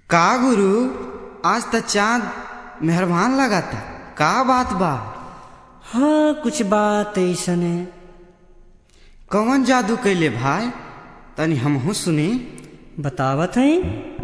का गुरु आज त चांद मेहरबान लगाता का बात बा हाँ कुछ बात ऐसन है कौन जादू कैले भाई तनी हमहू सुनी बतावत है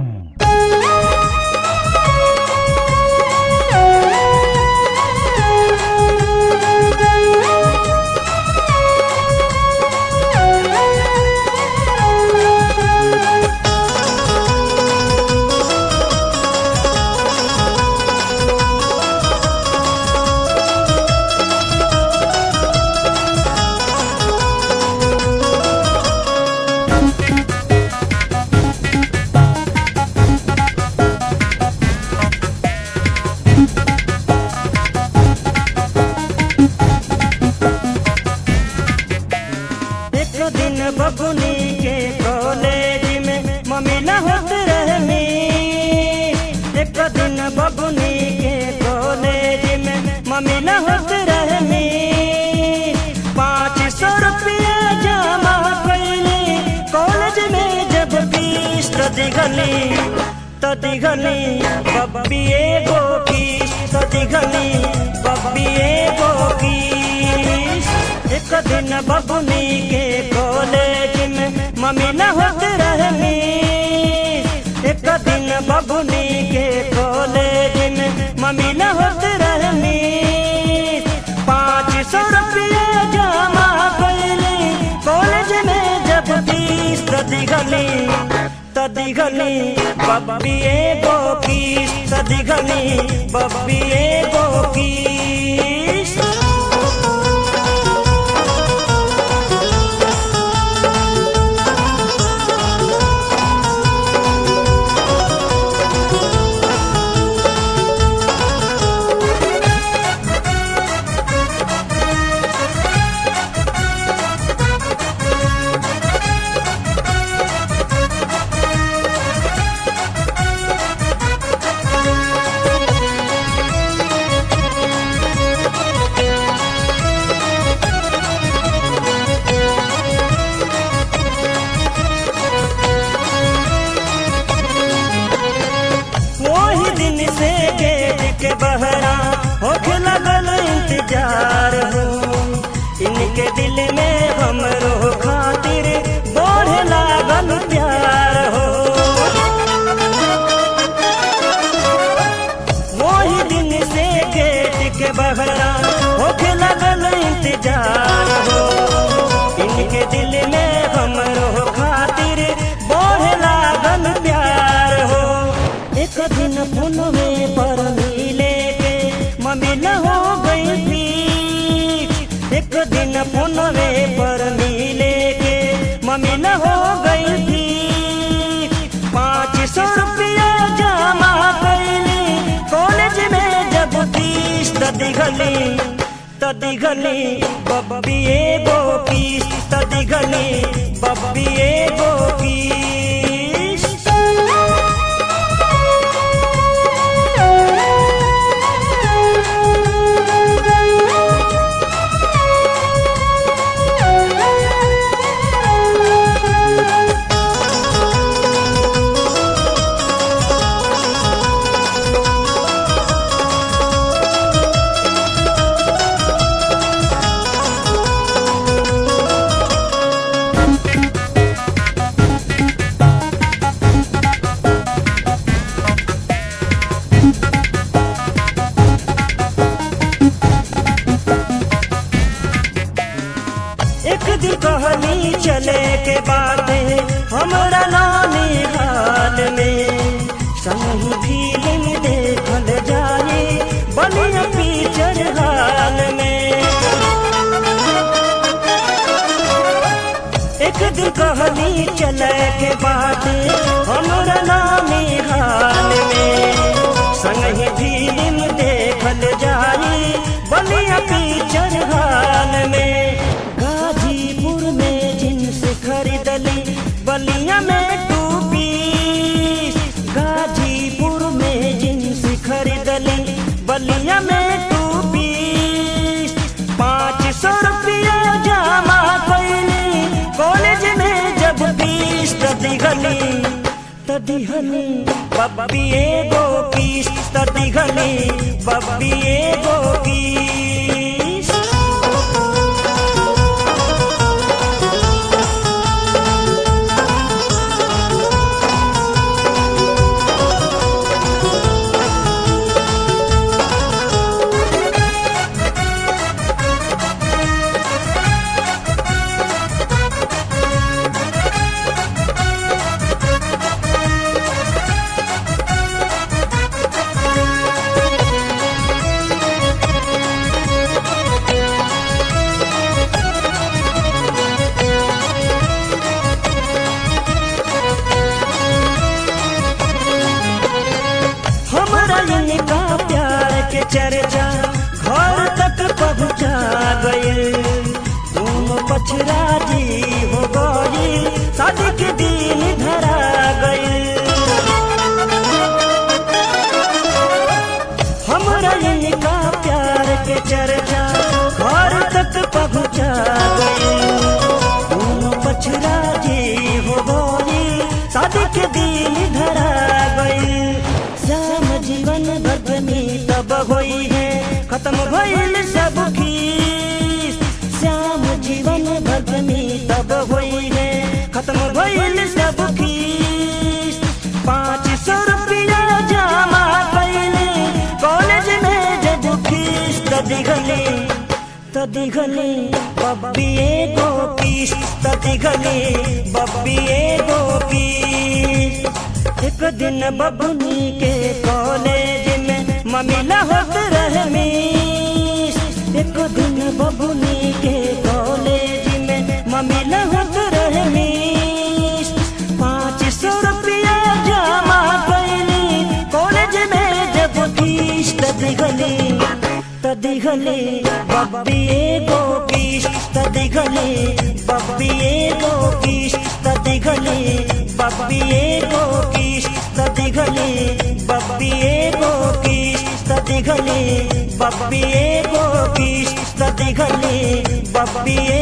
एक दिन बबुनी के कॉलेज में मम्मी न होत रहनी एक दिन बबुनी के कॉलेज में मम्मी न होत रहनी पाँच सौ रुपया जमा कैली कॉलेज में जब फीस तो दिगली तो दिगली बब्बी एगो फीस तो दिगली बब्बी एगो फीस एक दिन बबुनी के कॉलेज में मम्मी न होत रहनी एक दिन बबुनी के कॉलेज में मम्मी न होत रहनी पाँच सौ रुपया जमा कैली कॉलेज में जब फीस तो दिगली तो दिगली बब्बी एगो फीस तो दिगली बब्बी एगो फीस वही दिन से गेट के बहरा होके लगल इंतजार हो इनके दिल में हमरो खातिर बढ़े लागल प्यार हो वही दिन से गेट के बहरा होके लगल इंतजार हो इनके दिल में हमरो खातिर बढ़े लागल प्यार हो एक दिन फोन में पर मिले के मम्मी न हो गई थी एक दिन फोन में पर मिले के मम्मी न हो गई थी पाँच सौ रुपया जमा कैली कॉलेज में जब फीस तो दिगली तो दिगली बब्बी एगो फीस तो दिगली बब्बी एगो फीस एक दिन कहनी चले के बाते हमरा नानी हाल में संगी फिल्म देखल जाए बलिया पिक्चर हाल में एक दिन कहनी चले के बाते हमरा नानी हाल में संगी फिल्म देखल जाए बलिया पिक्चर हाल में गाजीपुर में जींस खरीदली बलिया में टू पीस गाजीपुर में जींस खरीदली बलिया में टू पीस पाँच सौ रुपया जमा कैली कॉलेज में जब फीस तो दिगली तो दिघली बब्बी एगो किस त दिघली बब्बी एगो किस हमरा इनका प्यार के चर्चा घर तक पहुँचा गए तुम पछराजी हो गई शादी के दिन धरा गए हमरा इनका प्यार के चर्चा घर तक पहुँचा गए तुम पछराजी हो गई शादी के दिन धरा गई श्याम जीवन भगनी तब होई है खत्म भइल सब खीस श्याम जीवन भगनी तब होई है खत्म भइल सब खीस पाँच सौ रुपया जमा कैले कॉलेज में जब फीस त दिघली त दिघली बब्बी एगो किस त दिघली बब्बी एगो किस एक दिन बबुनी के कॉलेज में ममिला होत रहे मिस एक दिन बबुनी के कॉलेज में ममिला होत रहे मिस पाँच सौ रुपया जमा कैली कॉलेज में जब फीस त दिघली त दिघली बब्बी एगो किस त दिघली बब्बी एगो किस त दिघली बब्बी एगो किस त दिघली बब्बी एगो किस त दिघली बब्बी एगो किस त दिघली बब्बी